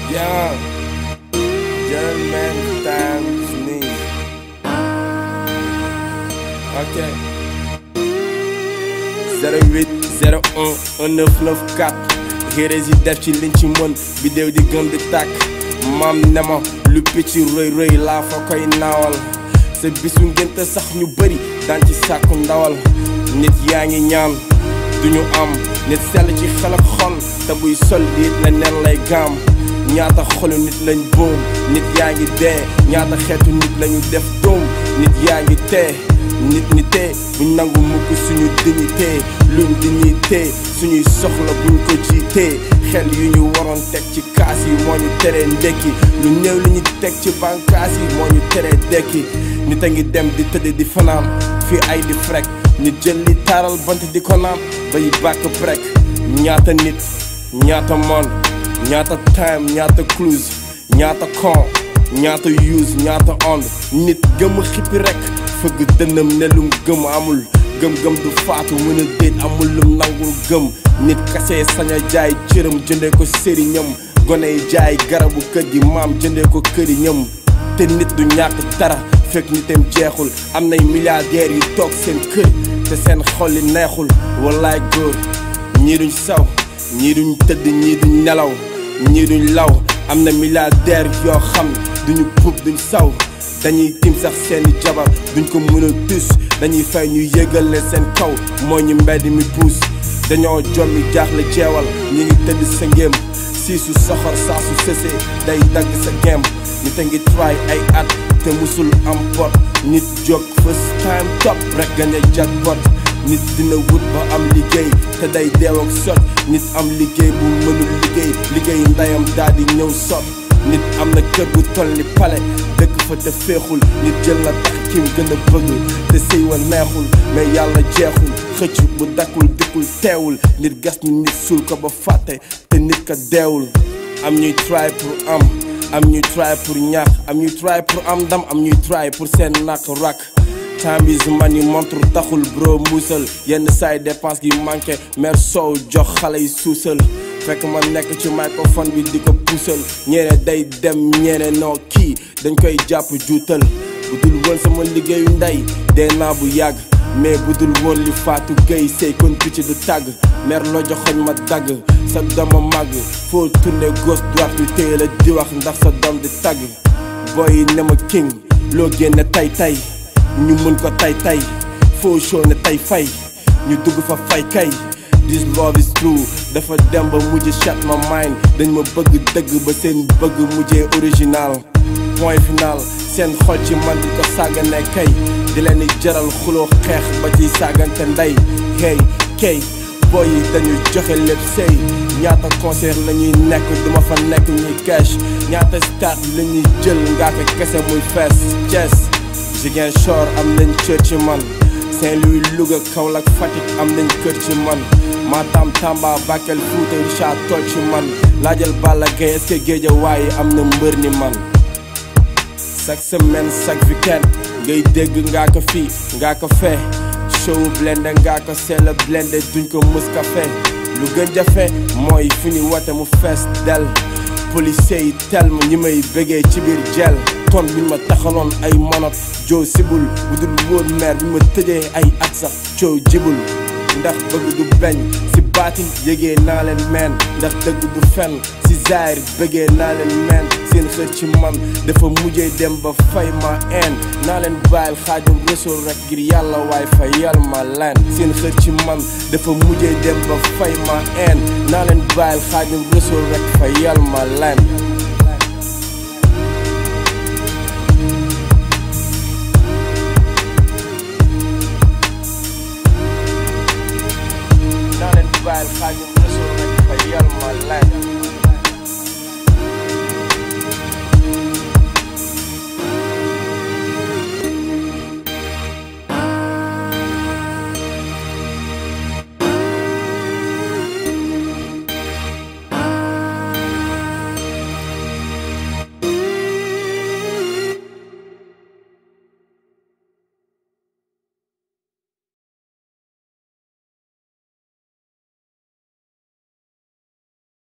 Yeah. German times me. Ok. 08 01 1994 Hérési def ci liñ ci mën bidéew di gëm di tàkk maam ne ma lu picc rëy rëy laa fa koy naawal sa bisu ngénte sax ñu bëri daan ci sàkku ndawal nit yaa ngi ñaan duñu am nit sell ci xel ak xol te buy sol diit na nen lay gaam ñaata xolu nit lañ boom nit yaa ngi dee ñaata xeetu nit lañu def doom nit yaa ngi tee nit ñi tee buñ nangu mukk suñu dignité luñ dignité suñuy soxla buñ ko jiitee xel yu ñu waroon teg ci kaas yi moo ñu teree ndekki lu néew li ñu teg ci bànkaas yi moo ñu teree dekki nit a ngi dem di tëdd di fanaan fii ay di frek nit jël li taaral bant di ko naan bay bàkk brek ñaata nit ñaata monde ñaata time ñaata cruise ñaata con ñaata use ñaata ond nit gëm xippi rek fëgg dënnam ne lum gëm amul gëm-gëm du faatu mën a déet amul lum nangul gëm nit kase sañ a jaay cëram jëndee ko sëriñam gone yi jaay garabu kër gi maam jëndee ko këriñam te nit du ñàkk dara fekk nitam jeexul am nay milliardaires yu toog seen kër te seen xol yi neexul wallaay góor ñii duñ saw ñii duñ tëdd ñii duñ nelaw ñii duñ law am na milliardaires yoo xam duñu puub duñ saw dañuy tim sax seeni jabar duñ ko mën a tus dañuy fay ñu yëgal leen seen kaw moo ñu mbedd mi puus dañoo jommi jaaxle jeewal ñi ngi tëdd sa ngéem siisu soxor saa su sësee day dagg sa gem nit a ngi try ay at te musul am pot nit jóg first time top rek gañe jackpot nit dina wut ba am liggéey te day deew ak sot nit am liggéey bu mënul liggéey liggéey ndayam daal di ñëw sot nit am na kër gu toll ni pale dëkk fa te féexul nit jël na tax kim gën a bëgg te sëy wa neexul mais yàlla jeexul xëcc bu dakkul dikkul teewul nit gas ni nit suul ko ba fàtte te nit ka deewul am ñuy try pour am am ñuy try pour ñàkk am ñuy try pour am ndam am ñuy try pour seen nàkk rak time is money montre taxul bro muusal yenn saay dépense gi manqué mère soow jox xale yi suusal fekk ma nekk ci microphone bi di ko puusal ñeene day dem ñeene noo kii dañ koy jàpp juutal bu dul woon sama liggéeyu ndey dee naa bu yàgg mais bu dul woon li faatu gay sey kon picc du tàgg mer loo joxoñ ma dagg sa dama màgg foo tourné gauche droite yu téye la di wax ndax sa doom di tàgg boy yi ne ma king loo génne tay tay ñu mën ko tay tay foo show ne tay fay ñu dugg fa fay kay this love is true dafa dem ba mujj shut my mind dañ ma bëgg dëgg ba seen bëgg mujjee original point final seen xol ci man di ko sàggane kay di leen di jaral xuloo xeex ba ciy sàggante ndey hey kay boy yi dañu joxe lépp sëy ñaata concert la ñuy nekk duma fa nekk ñuy cash ñaata stade la ñuy jël ngaa ko kese muy fees Thiès Ziguinchor am nañ cër ci man Saint-Louis Louga Kaolack Fatick am nañ kër ci man Matam Tamba Bakel Fouta Richard tool ci man laajal Balla Gaye est-ce que Guédiawaye am na mbër ni man chaque semaine chaque weekend ngay dégg ngaa ko fii ngaa ko fee show blende ngaa ko seela blende duñ ko mus ka fee lu gën jafe mooy fu ñu wote mu fees del policier yi tel ma ñi may bëggee ci biir jel ton biñ ma taxaloon ay monot joo sibul bu dul woon meer bi ma tëjee ay at sax coow jibul ndax bëgg du beñ si baatin yëgee naa leen meen ndax dëgg du fen si zaahir bëggee naa leen meen seen xër ci man dafa mujjee dem ba fay ma een naa leen bàyyil xaajum resul rek ngir yàlla waay fa yal ma leen seen xër ci man dafa mujjee dem ba fay ma een naa leen bàyyil xaajum resul rek fa yal ma leen naa leen bàyyil xaajum resul rek fa yal ma leen